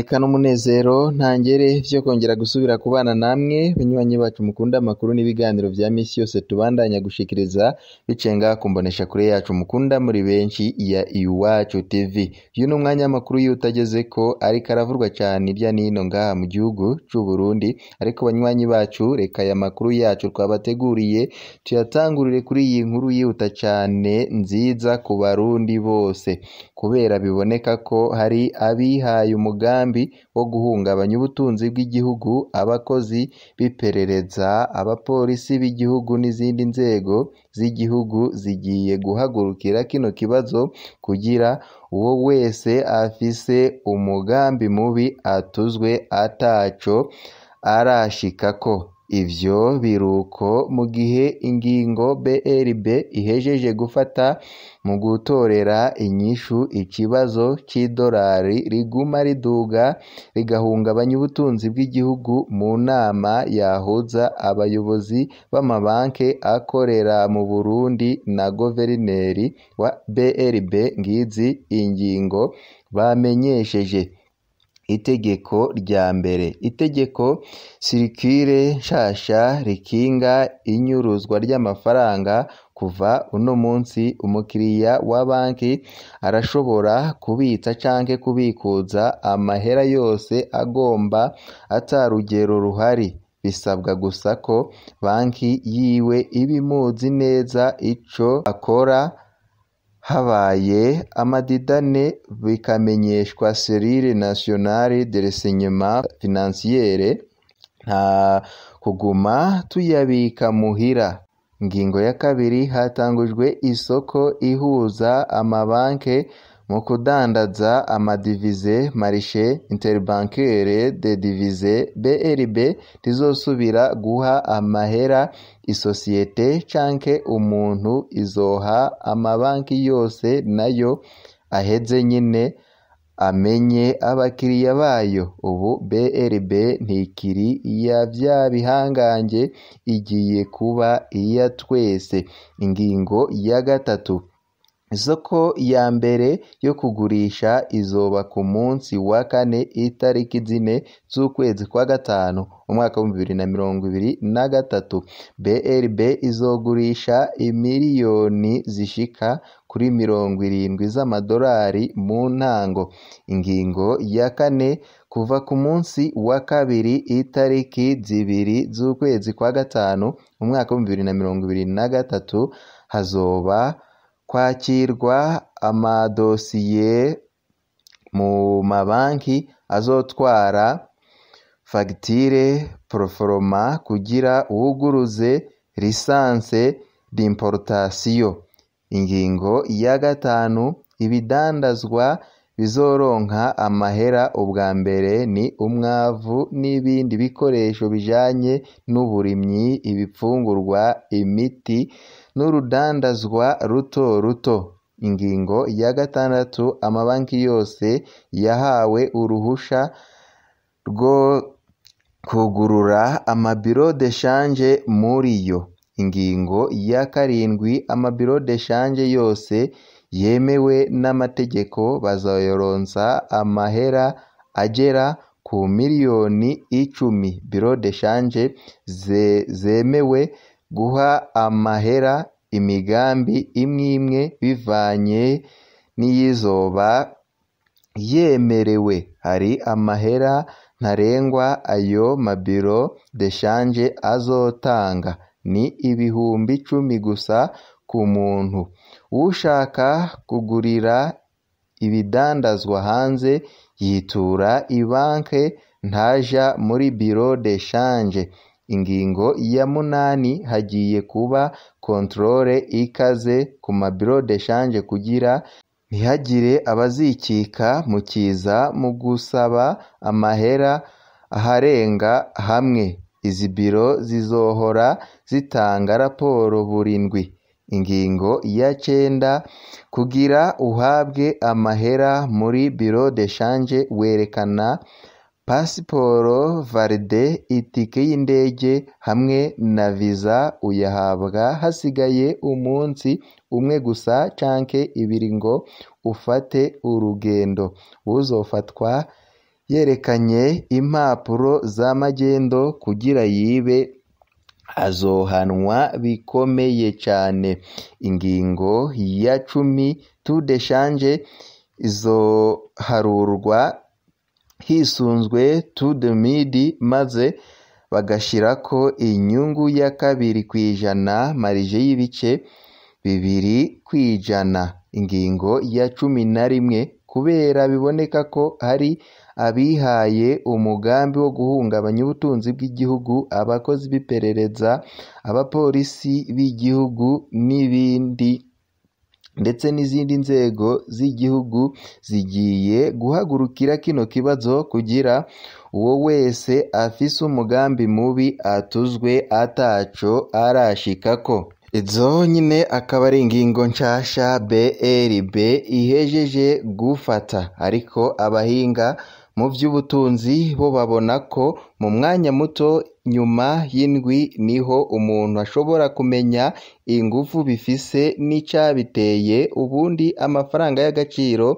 eka n'umunezero ntangere vyo kongera gusubira kubana namwe banywanyi bacu mukunda amakuru n'ibiganiro vya misi yose tubandanya gushikiriza biciye ngaha ku mboneshakure yacu mukunda muri benshi ya Iwacu TV uyu ni umwanya w'amakuru y'utagezeko ariko aravurwa cane irya nino ngaha mu gihugu c'Uburundi ariko banywanyi bacu reka aya makuru yacu twabateguriye tuyatangurire kuri iyi nkuru yihuta cane nziza ku barundi bose kubera biboneka ko hari abihaye umugambi wo guhungabanya ubutunzi bw'igihugu abakozi b'iperereza abapolisi b'igihugu n'izindi nzego z'igihugu zigiye guhagurukira kino kibazo kugira uwo wese afise umugambi mubi atuzwe ataco arashikako ivyo biruko mu gihe ingingo BRB ihejeje gufata mu gutorera inyishu ikibazo c'idolari riguma riduga rigahungabanya ubutunzi bw'igihugu mu nama yahuza abayobozi b'amabanki akorera mu Burundi na guverineri wa BRB ngizi ingingo bamenyesheje itegeko rya mbere itegeko sirikire nshasha rikinga inyuruzwa ry'amafaranga kuva uno munsi umukiriya wa banki arashobora kubitsa canke kubikuza amahera yose agomba ata rugero ruhari bisabwa gusa ko banki yiwe iba imuzi neza ico akora habaye amadidane bikamenyeshwa Serire Nationale de Renseignement Financiere nta kuguma tuyabika muhira ingingo ya kabiri hatangujwe isoko ihuza amabanke mu kudandaza amadivize marishe interbancaire de divize BRB rizosubira guha amahera isosiyete canke umuntu izoha amabanki yose nayo aheze nyine amenye abakiriya bayo ubu BRB ntikiri iya vya bihangange igiye kuba iya twese ingingo ya gatatu isoko ya mbere yo kugurisha izoba ku munsi wa kane itariki zine z'ukwezi kwa gatanu umwaka w'ibihumbi bibiri na mirongo ibiri na gatatu BRB izogurisha imiliyoni zishika kuri mirongo irindwi z'amadolari mu ntango ingingo ya kane kuva ku munsi wa kabiri itariki zibiri z'ukwezi kwa gatanu umwaka w'ibihumbi bibiri na mirongo ibiri na gatatu hazoba kwakirwa amadosiye mu mabanki azotwara fagitire poroforoma kugira uwuguruze lisanse d'importation ingingo ya gatanu ibidandazwa bizoronka amahera ubwa mbere ni umwavu n'ibindi bikoresho bijanye n'uburimyi ibipfungurwa imiti n'urudandazwa ruto ruto ingingo ya gatandatu amabanki yose yahawe uruhusha rwo kugurura amabiro de shanje muri yo ingingo ya karindwi amabiro de shanje yose yemewe n'amategeko bazoyoronsa amahera agera ku miliyoni icumi biro de shanje ze, zemewe guha amahera imigambi imwe imwe bivanye n'iyizoba yemerewe hari amahera ntarengwa ayo mabiro de shanje azotanga ni ibihumbi icumi gusa ku muntu ushaka kugurira ibidandazwa hanze yitura ibanke ntaja muri biro de shanje ingingo ya munani hagiye kuba kontrole ikaze ku mabiro de shanje kugira ntihagire abazikika mu kiza mu gusaba amahera aharenga hamwe izi biro zizohora zitanga raporo buri ndwi ingingo ya cenda kugira uhabwe amahera muri biro de shanje werekana pasiporo valide itike y'indege hamwe na viza uyahabwa hasigaye umunsi umwe gusa canke ibiri ngo ufate urugendo uzofatwa yerekanye impapuro za magendo kugira yibe azohanwa bikomeye cane ingingo ya cumi tudeshanje izoharurwa hisunzwe tudemidi maze bagashirako inyungu ya kabiri kw'ijana marije y'ibice bibiri kw'ijana ingingo ya cumi na rimwe kubera biboneka ko hari abihaye umugambi wo guhungabanya ubutunzi bw'igihugu abakozi b'iperereza abapolisi b'igihugu n'ibindi ndetse n'izindi nzego z'igihugu zigiye guhagurukira kino kibazo kugira uwo wese afise umugambi mubi atuzwe ataco arashikako izo nyine akaba ari ingingo nshasha BRB ihejeje gufata ariko abahinga mu by'ubutunzi bo babona ko mu mwanya muto nyuma y'indwi niho umuntu ashobora kumenya ingufu bifise n'icabiteye ubundi amafaranga y'agaciro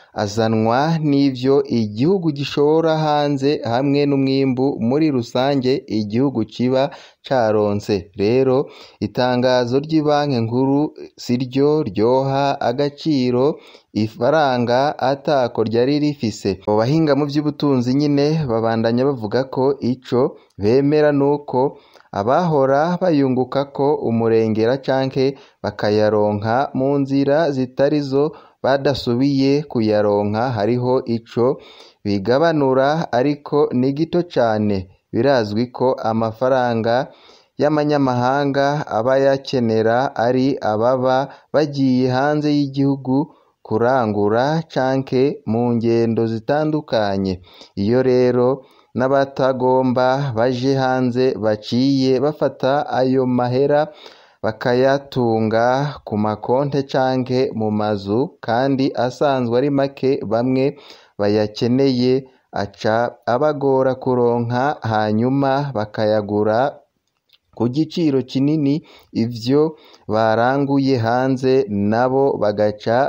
azanwa n'ivyo igihugu gishora hanze hamwe n'umwimbu muri rusange igihugu kiba caronse rero itangazo ry'ibanki nkuru siryo ryoha agaciro ifaranga atako ryari rifise abo bahinga mu by'ubutunzi nyine babandanya bavuga ko ico bemera nuko abahora bayunguka ko umurengera canke bakayaronka mu nzira zitari zo badasubiye kuyaronka hariho ico bigabanura ariko ni gito cane birazwi ko amafaranga y'amanyamahanga aba yakenera ari ababa bagiye hanze y'igihugu kurangura canke mu ngendo zitandukanye iyo rero n'abatagomba baje hanze baciye bafata ayo mahera bakayatunga ku makonte canke mu mazu kandi asanzwe ari make bamwe bayakeneye aca abagora kuronka hanyuma bakayagura ku giciro kinini ivyo baranguye hanze nabo bagaca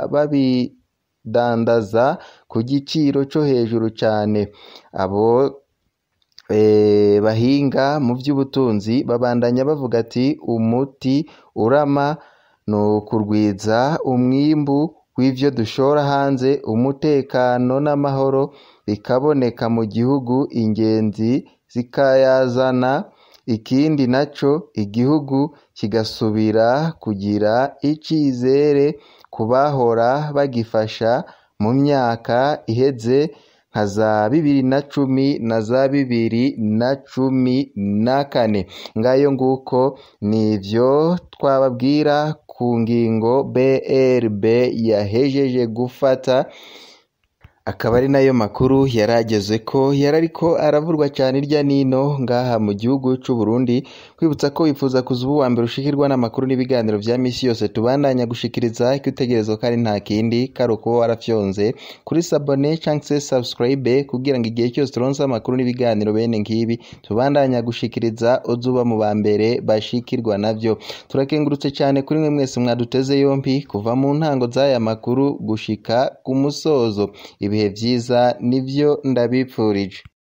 babidandaza ku giciro co hejuru cane abo bahinga mu by'ubutunzi babandanya bavuga ati umuti urama ni ukurwiza umwimbu w'ivyo dushora hanze umutekano n'amahoro bikaboneka mu gihugu ingenzi zikayazana ikindi naco igihugu kigasubira kugira icizere ku bahora bagifasha mu myaka iheze nka za bibiri na cumi na za bibiri na cumi na kane ngayo nguko nivyo twababwira ku ngingo BRB yahejeje gufata akaba ari nayo makuru yarageze ko yari ariko aravurwa cyane irya nino ngaha mu gihugu c'u Burundi kwibutsa ko wifuza kuza ubu wa mbere ushikirwa n'amakuru n'ibiganiro vya misi yose tubandanya gushikiriza kwitegerezwa ko ari nta kindi kari ukuba warafyonze kuri sabone canke se subscribe kugira ngo igihe cyose turonse amakuru n'ibiganiro bene ngibi tubandanya gushikiriza uzuba mu ba mbere bashikirwa navyo turakengurutse cyane kuri mwe mwese mwaduteze yompi kuva mu ntango z'aya makuru gushika ku musozo ibihe vyiza nivyo ndabipfurije